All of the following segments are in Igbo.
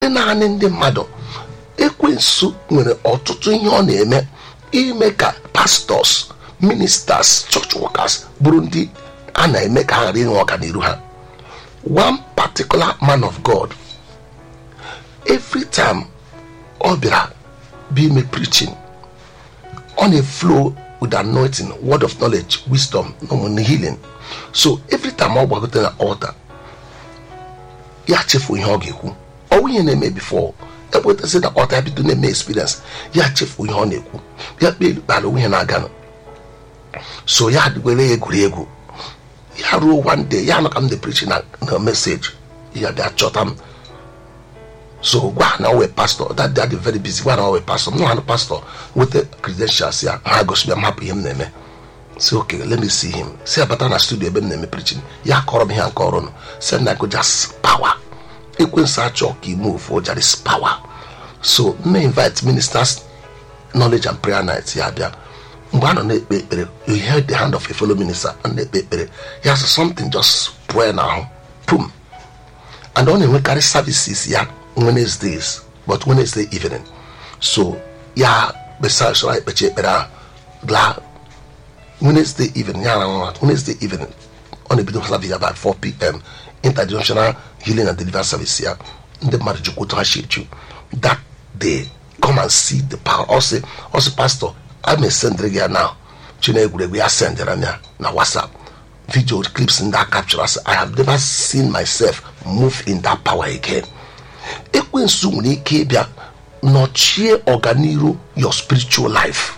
naanị ndị mmadụ ekwensu nwere ọtụtụ ihe ọ na-eme ime ka pastọs ministers church workers bụrụ ndị a na-eme ka ha ghara inwe ọganiru ha one particular man of god every time ọ bịara bụ ime preaching ọ na-flow with anointing word of knowledge wisdom na healing so every time ọ gbagote na altar ya chefu ihe ọ ga-ekwu ọwụ ihe na-eme before ekwetazi na ọta ya bido na-eme experience ya chefu ihe ọ na-ekwu ya kpee kpara onwe ya na-aganụ so ya were ya egwuregwu ya ruo one day ya nọ ka m dị preaching na na message ya bịa chọta m so gwa na owe pastor that day dị very busy gwa na owe pastor m nọ ha pastor weta credentials ya ha gosi m hapụ ihe m na-eme si okay let me see him si abata na studio ebe m na-eme preaching ya kọrọ m ihe nke ọrụ nụ si na go just power ekwensu achọ ka ime ofu there is power so m invite ministers knowledge and prayer night ya bịa mgbe a nọ na-ekpe ekpere you hear the hand of a fellow minister a na-ekpe ekpere ya sị something just pụọ n'ahụ pum and ọ na-enwekarị services ya wednesdays but wednesday evening so ya kpesa usoro ekpechi ekpere ahụ laa wednesday evening ya na wednesday evening ọ na-ebido service about 4 pm interdimensional healing and deliverance service ya ndị mmadụ jikwa otu ha si eju that day come and see the power ọsị ọsị pastor a na-esendịrị gị ya na chi na-egwuregwu ya sendịra m ya na whatsapp video clips ndị a capture asị i have never seen myself move in that power again ekwensu nwere ike ịbịa nọchie ọganiru your spiritual life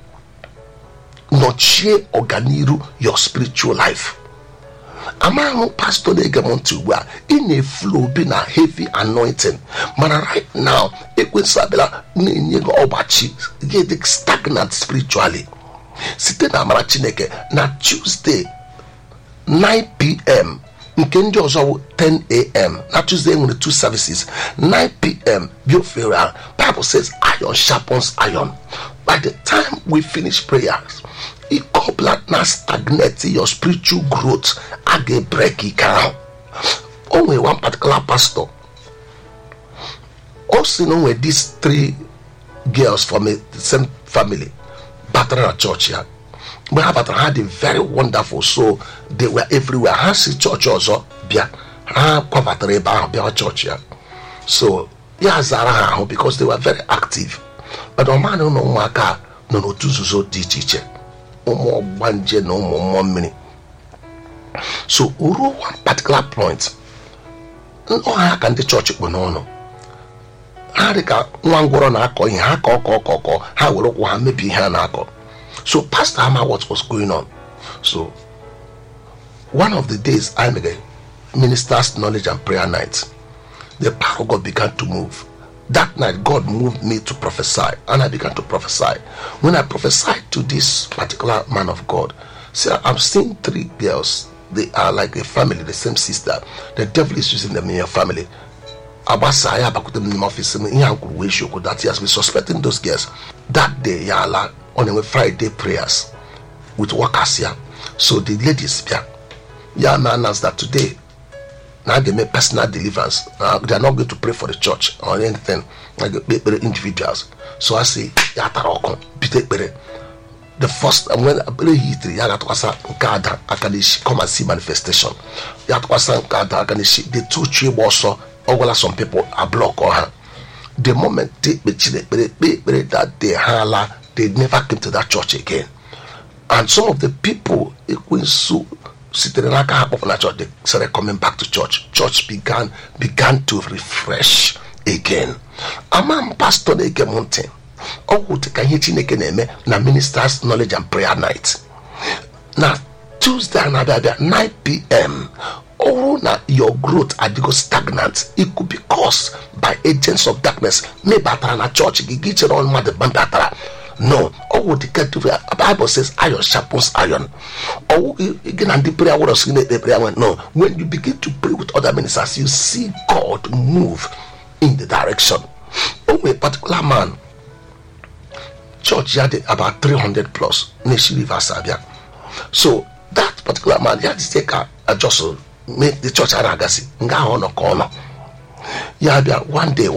nọchie ọganiru your spiritual life amaghị pastọ na-ege m ntị ugbu a ị na-eflo bi na heavy anointing mana right now ekwensụ abịala na-enye gị ọgbachi gị dị stagnant spiritually site na amara chineke na tuesday 9pm nke ndị ọzọ bụ 10am na tuesday nwere two services 9pm biofera bible says iron sharpens iron by the time we finish prayers ịkọbla na stagnate your spiritual growth a ga-ebrek ike ahụ o nwere one particular pastor o si na onwe these three girls from a, the same family batara na church ya mgbe ha batara ha dị very wonderful so they were everywhere ha si chọọchị ọzọ bịa ha kwabatara ebe ahụ bịa chọọchị ya so ya zara ha ahụ because they were very active but ọmanụ ụlọ ụmụaka nọ n'otu nzuzo dị iche iche ụmụ ọgbanje na ụmụ mmụọ mmiri so ruo one particular point ọha ka ndị chọọchị kpụ n'ọnụ ha dị ka nwa ngwọrọ na-akọ ihe ha kọọ kọọ kọọ kọọ ha were ụkwụ ha mebie ihe a na-akọ so pastor ama what was going on so one of the days i made ministers knowledge and prayer night the power of god began to move that night god moved me to prophesy and i began to prophesy when i prophesied to this particular man of god see i'm seeing three girls they are like a family the same sister the devil is using them in your family agbasa ya abakwute m n'ime ọfịs m ihe a kwuru wee isiokwu that he has been suspecting those girls that day ya ala ọ na-enwe friday prayers with workers ya so the ladies bịa ya ma announce that today na a ga-eme personal deliverance na they are not going to pray for the church or anything na ga-ekpe ekpere individuals so a sị ya tara ọkụ bido ekpere the first when ekpere hitiri ya ga-atụkwasa nke ada aka n'isi come and see manifestation ya atụkwasa nke ada aka n'isi the two chi ịgba ọsọ ọ gwala some people a block ha the moment they kpechiri ekpere ekpe ekpere that day ha ala they never came to that church again and some of the people ekwensu sitere n'aka ha kpọpụ na church they started coming back to church church began began to refresh again ama m pastor na-ege m ntị ọ gwụte ka ihe chineke na-eme na ministers knowledge and prayer night na tuesday a na-abịa abịa 9 pm ọ bụrụ na your growth adịgo stagnant it could be caused by agents of darkness mebatara na chọọchị gị gị chere mmadụ batara no ọwụ dịka bible says iron sharpens iron ọwụ gị na ndị prayer warriors gị na-ekpe prayer nwe no when you begin to pray with other ministers you see god move in the direction o nwere particular man church ya dị about 300 plus na-esi rivers abịa so that particular man ya dịte ka ajọsọ make the church a na-agasị nga ahụ ọ nọ ka ọ nọ ya bịa one day